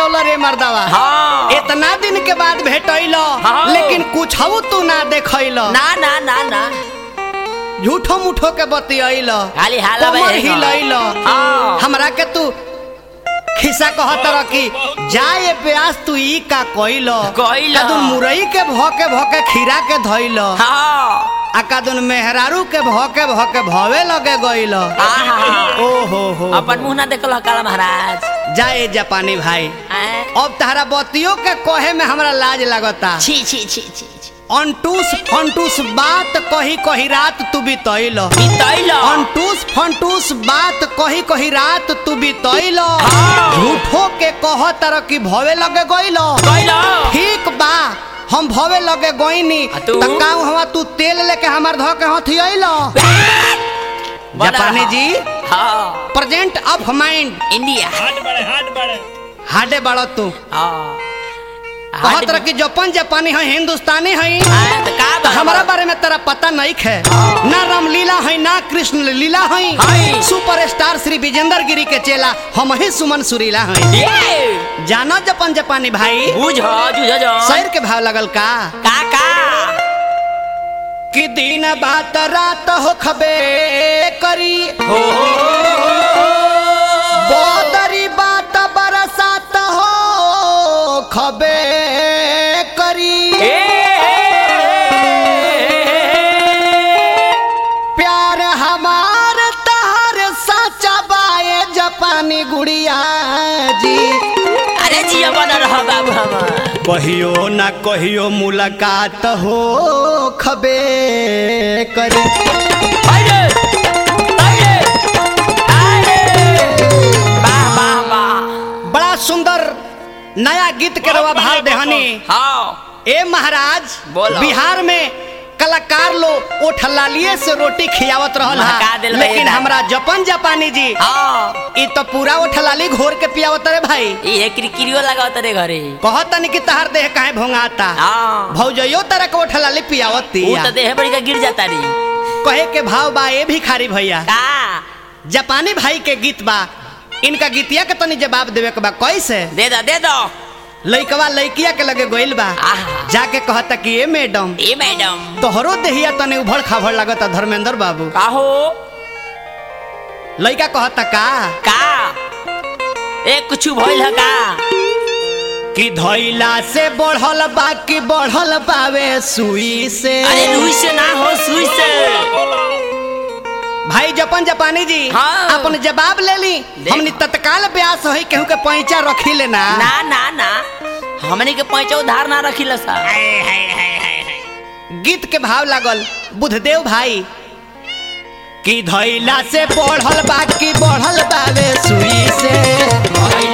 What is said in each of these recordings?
बोलौल रे मर्दावा हाँ इतना दिन के बाद भेटैल हाँ। लेकिन कुछ तू ना देखैल ना ना ना ना झूठो मुठो के बतियैल खाली हाला कमर बहेगा। हिलैल हाँ हमरा के तू खिस्सा कहत रह कि जाए प्यास तू ई का कइल कइल। कदुन मुरई के भोके भोके खीरा के धइल हाँ आ कदुन मेहरारू के भोके भोके भवे लगे गइल आहा। ओ हो हो अपन मुंह ना देखल काला महाराज जाए जापानी भाई आय। अब तहरा बतियों के कहे में हमरा लाज लगता छी छी छी छी छी। अंटूस फंटूस बात कही कही रात तू बितैल बितैल अंटूस फंटूस बात कही कही रात तू बितैल हाँ। झूठो के कह तर कि भवे लगे गइल कैल ठीक बा हम भवे लगे गइनी आ तू? त काऊ हवा तू तेल लेके हमार ध के हथी अइल जापानी जी हाँ प्रेजेंट ऑफ माइंड इंडिया हाथ बड़े हाथ बड़े हाडे बड़ तू हाँ कहत रह कि जापान जापानी है हिंदुस्तानी है आय, तो का बा हमारा बारे में तेरा पता नहीं है ना रामलीला है ना कृष्ण लीला है है। सुपरस्टार श्री विजेंद्र गिरी के चेला हम ही सुमन सुरीला है ये जाना जापान जापानी भाई बुझ जुझ जो शहर के भाव लगल का का का कि दिन बात रात हो खबे करी हो बोदरी बात बरसात हो खबे करी प्यार हमार तहर सच्चा बाए जापानी गुड़िया जी अरे जिया बना रहा बाबू हमार कहियो ना कहियो मुलाकात हो खबे करे अरे अरे अरे वाह वाह वाह बड़ा सुंदर नया गीत के रवा भाव देहनी हाँ ए महाराज बोलो। बिहार में कलाकार लोग ओठ लालिए से रोटी खियावत रहल महका हा देल बा लेकिन एकदम। हमरा जपन जापानी जी हाँ ई तो पूरा ओठ लाली घोर के पियावत रे भाई ये किरकिरियो लगा तेरे घरे कहतन कि तहार देह काहे भोंगाता हाँ भौजयो तरह के ओठ लाली पियावत वो तो देह बड़ी का गिर जाता री कहे के भाव बा ए भिखारी भैया का जापानी भाई के गीत बा इनका गीतिया के तनी जवाब देवे के बा कैसे दे दो दे दो लइकवा लइकिया के लगे गइल बा आहा। जाके कहता कि ए मैडम ए मैडम तोहरो देहिया तने उभड़ खाभड़ लागता धर्मेंद्र बाबू का हो लइका कहता का का ए कुछ भइल है का कि धैला से बढ़ल बा कि बढ़ल बावे सुई से अरे रुई से ना हो सुई से भाई जपन जापानी जी हाँ। अपन जवाब ले ली देख। हमनी तत्काल ब्यास होई केहू के पैंचा रखी लेना ना ना ना हमने के पैसा उधार ना रखी सा गीत के भाव लागल बुधदेव भाई कि धैला से बढ़ल बा कि बढ़ल बावे सुई से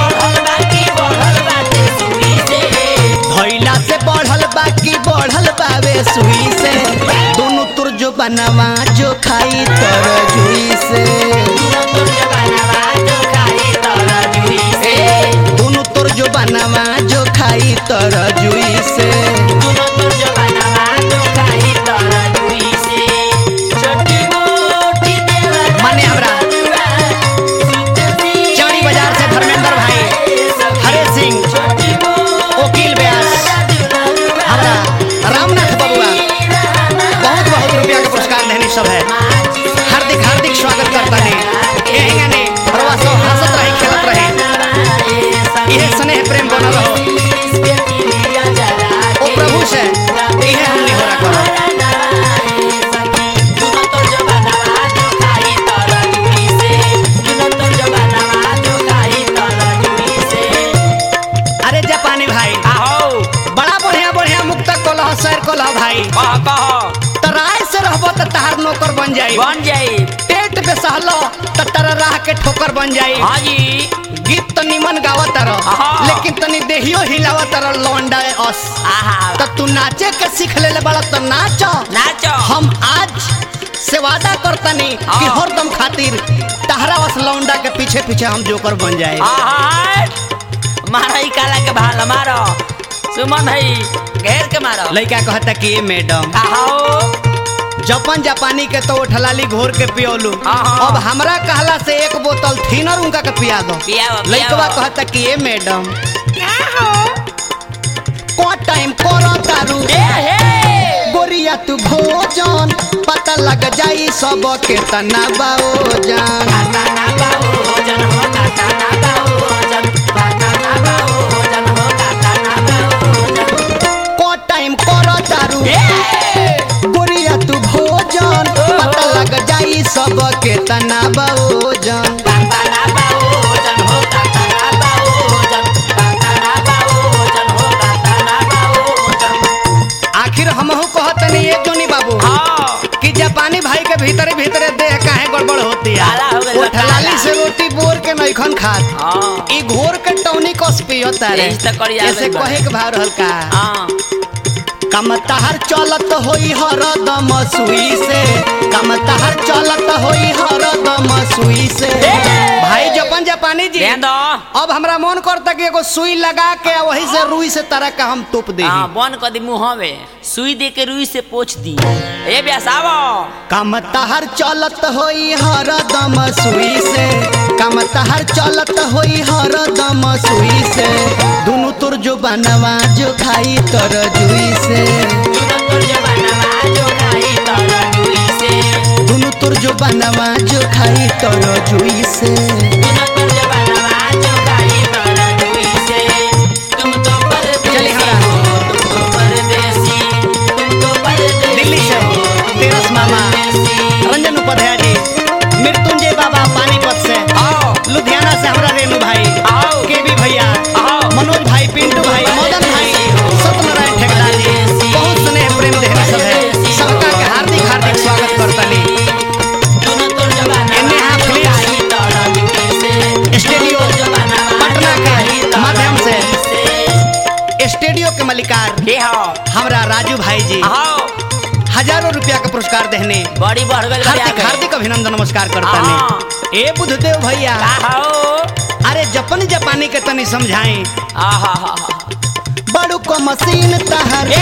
धैला से बढ़ल बा कि बढ़ल बावे सुई से दोनों तुर जो बनवा जो खाई तर जुई से दोनों तुर जो बनवा जो खाई तर जुई से माने हमरा चौड़ी बाजार से धर्मेंद्र भाई हरे सिंह वकील व्यास हमरा रामनाथ बबुआ बहुत बहुत रुपया के पुरस्कार देने सब है हार्दिक हार्दिक स्वागत करता है यही गाने रवा सब हंसत रही खेलत रही यह स्नेह प्रेम बनल रहो ओ प्रभु से यह हमने हो रहा करो अरे जापानी भाई बड़ा बढ़िया बढ़िया मुक्त कलह सर कलह भाई तो राय से रहबो तो तहार नौकर बन जाई बन जाई पेट पे सहलो तो तेरा राह के ठोकर बन जाई हाँ जी गीत तो निमन गावत रह हाँ। लेकिन तनी देहियो हिलावत रह लौंडा अस आहा तो तू नाचे के सीख ले ले बड़ा तो नाच नाचो हम आज से वादा करतनी कि हाँ। हरदम खातिर तहरा वस लौंडा के पीछे पीछे हम जोकर बन जाए आहा मारा ही काला के भाला मारो सुमन है घेर के मारो लड़का कहता कि ए मैडम कहो जपन जापानी के तो ठलाली घोर के पियोलू हाँ। अब हमरा कहला से एक बोतल थीनर उनका के पिया दो पियावा, लइकवा पियावा। कहता कि ए मैडम को टाइम करो तारू ए हे गोरिया तू भोजन पता लग जाई सब के तना बाओजन काता ना बाबू भोजन हो काता ना बाबू भोजन काता ना बाबू भोजन हो काता ना बाबू भोजन को टाइम करो तारू गोरिया तू भोजन पता लग जाई सब के तना बाओजन काता ना बाबू भोजन हो काता ना बाबू भोजन काता ना बाबू भोजन हो काता ना बाबू भोजन आखिर हमहू कहत नहीं ये जोनी बाबू हाँ कि जापानी भाई के भीतरे भीतरे देह काहे गड़बड़ होती है काला हो गइल बा, वो ठलाली काला। से रोटी बोर के नइखन खात हाँ ई घोर के टौनी कस पियता रे यही तो करी आवे ऐसे बा। कहे के भाव रहल का हाँ कम तहर चलत होई हरदम सुई से कम तहर चलत होई हरदम सुई से भाई जपन जापानी जी ध्यान दो अब हमरा मन करता कि एगो सुई लगा के आ वही से रुई से तरह का हम तोप दे हाँ बन कर दी मुँह में सुई दे के रुई से पोछ दी ए ब्यास आवो कम तहर चलत होई हरदम सुई से कम तहर चलत होई हरदम सुई से दुनु तुर जो बनवा जो खाई तर जुई से दुनो तोर जवानवा जो खाई तोरा रुई से दुनु तुर जो बनवा जो खाई तर जुई से दुनो तोर जवानवा जो खाई तोरा रुई से तुम तो चलिए परदेसी हमारा। हो तुम तो परदेसी तुम तो परदेसी दिल्ली से हो, तेरस मामा परदेसी। रंजन उपाध्याय जी मृत्युंजय बाबा पानीपत से आओ लुधियाना से हमारा रेणु भाई आओ केबी भैया आओ मनोज भाई पिंटू भाई मदन भाई सत्यनारायण ठेकेदार जी बहुत स्नेह प्रेम देहना सब है सबका के हार्दिक हार्दिक स्वागत करतनी दुनो तोर जवानवा एने हाँ जो प्लीज। खाई तोरा रुई से स्टूडियो तोर जवानवा पटना जो के खाई तोरा माध्यम से। रुई से। स्टूडियो के मलिकार के हो हमरा राजू भाई जी आओ हजारों रुपया का पुरस्कार देने बड़ी बढ़ गई हार्दिक हार्दिक अभिनंदन नमस्कार करतनी ए बुधदेव भैया हो अरे जपन जापानी के तनी समझाई आहा बड़ू को मशीन तहर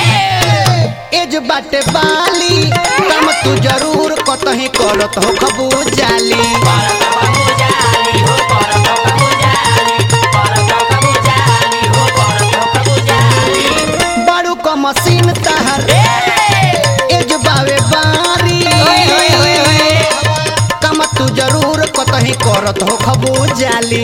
एज बाटे बाली काम तू जरूर कतही करत हो खबू जाली बड़ू को मशीन तहर एज बावे बारी काम तू जरूर कतही करत हो खबू जाली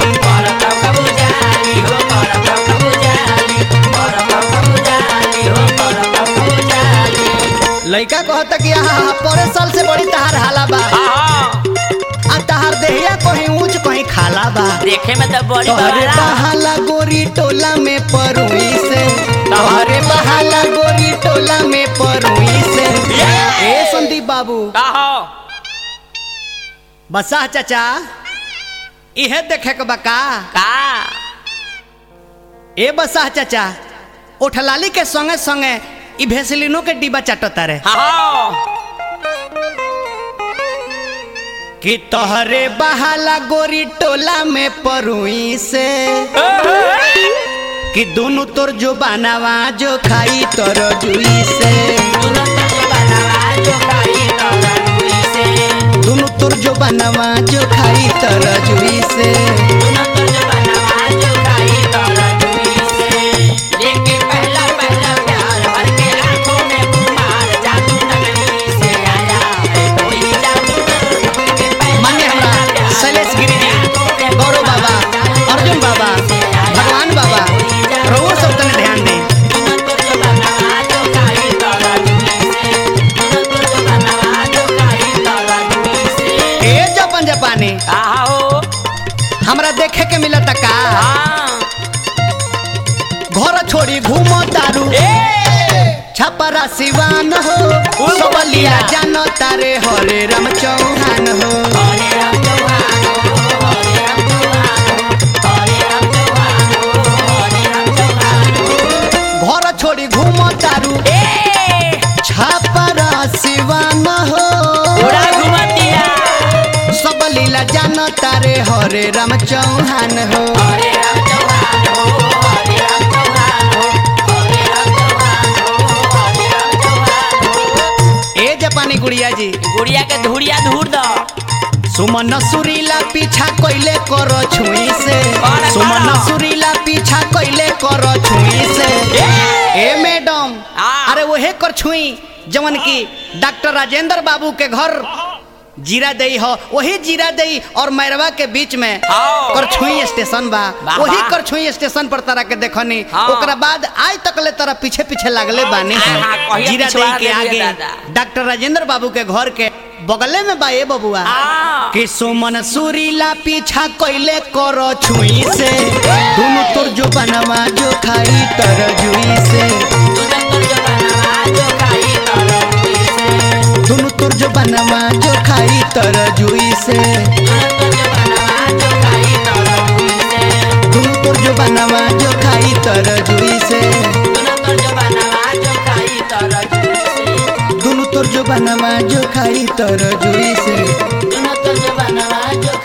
लइका कहता कि हाँ परे साल से बड़ी तहार हाला बा आ तहार देहिया कहीं ऊंच कहीं खाला बा देखे में तो बड़ी तोहरे बड़ा बहाला गोरी टोला में परुई से तोहरे बहाला गोरी टोला में परुई से ए संदीप बाबू कहो बसा चाचा इहे देखे के बका का ए बसा चाचा ओठलाली के संगे संगे ई भेसलिनो के डिब्बा चाटता रे हाँ कि तोहरे बहाला गोरी टोला में परुई से कि दोनों तोर जो बनावा जो खाई तोर जुई से दोनों तोर जो बनावा जो खाई तोर जुई से मान्य हमरा शैलेश गिरी जी गौरव बाबा अर्जुन बाबा भगवान बाबा रहुओ सब तने ध्यान दे ए जपन जापानी हमरा देखे के मिलता का घर छोड़ी घूमो तारू छपरा सिवान हो सबलिया जानो तारे हरे राम चौहान हो घर छोड़ी घूमो तारू छपरा सिवान हो सब लीला जानो तारे हरे राम चौहान हो ए जापानी गुड़िया जी गुड़िया के धुड़िया धूर दो सुमन सुरीला पीछा कोइले करो छुई से कौन है, सुमन कौन है? सुरीला पीछा कोइले करो छुई से ए मैडम आ। अरे वहे कर छुई जवन की डॉक्टर राजेंद्र बाबू के घर जीरा दई हो वही जीरा दई और मैरवा के बीच में आओ। करछुई स्टेशन बा वाह, वही वाह। करछुई स्टेशन पर तरह के देखनी हाँ। ओकरा बाद आज तक ले तरह पीछे पीछे लागले बानी हाँ, हाँ, कहिया जीरा पिछवा दई के देलिए आगे दादा। डॉक्टर राजेंद्र बाबू के घर के बगले में बा ए बबुआ आ। कि सुमन सुरीला पीछा कोइले करो छुई से दोनों तुर जो बनवा जो खाई तर जुई से दोनों तुर जो बनवा जो खाई तर जुई से दोनों तुर जो बनवा जो खाई तर जुई से दोनों तुर जो बनवा जो खाई तर जुई से दोनों तुर जो बनवा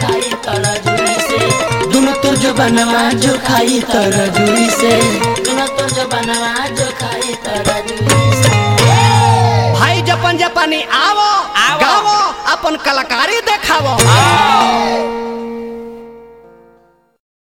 जो खाई तर जुई से भाई जपन जपानी आवो आवो। गावो अपन कलाकारी देखावो हाँ।